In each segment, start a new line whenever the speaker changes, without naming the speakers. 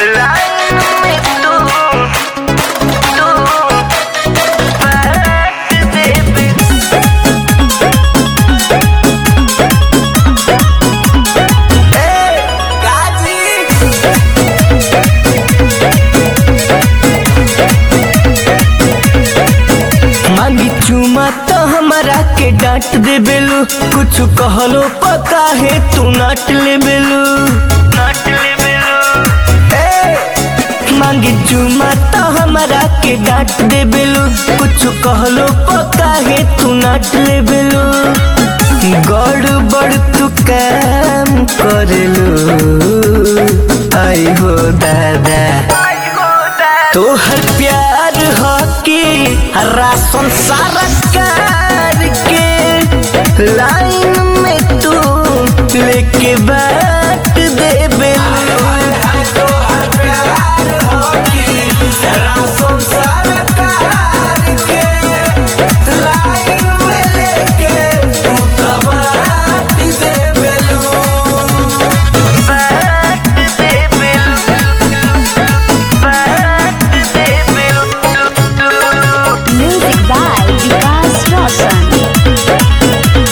Line में तू तू बाट देबे मांगी चुमा तो हमारा के डांट दे बेलू कुछ कहलो पता है तू नाट ले बेलू नाट ले बेलू मांगी चुमा तो हमारा के डांट दे बेलू कुछ कहलो पता है तू नाट ले बेलू गड़बड़ तू काम करेलू आई हो दादा तोहर प्यार हो कि राशन सारा कार के लाइन में तू लेके बाट देबे
Music by Vikas Roshan.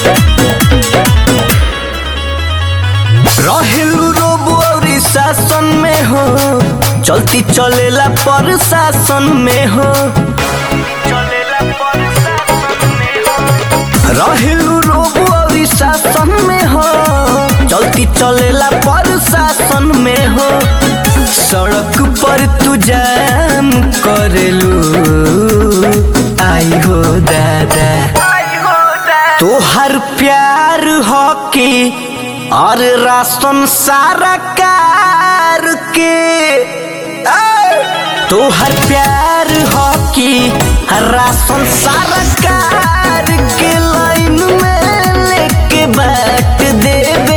रहेलू रोब और शासन में हो चलती चलेला पर शासन में हो रहेलू रोब और शासन में हो चलती चलेला पर शासन में हो सड़क पर तू जाम करेलू आई हो दादा तोहर प्यार हो कि और राशन सारा कार के ए! तोहर प्यार हो कि राशन सारा कार के लाइन में लेके बाट देबे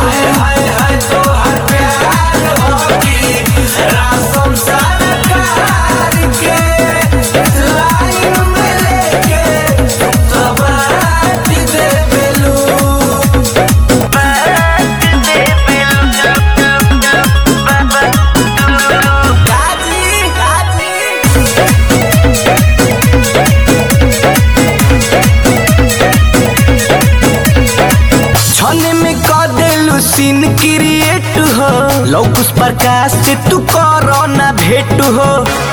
छने में कर देलू सीन क्रिएट हो लौकुस प्रकाश से तू करो ना भेट हो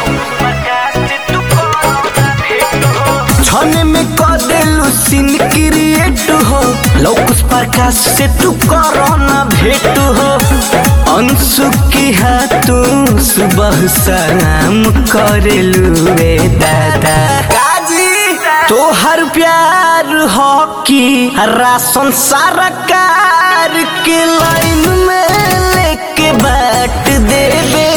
छने में कर देलू सीन क्रिएट हो लौकुस प्रकाश से तू करो ना भेट हो अंशु की हाथ तू सुबह शाम करेलू रे दादा तोहर प्यार हो कि राशन सारा कार के लाइन में लेके बाट देबे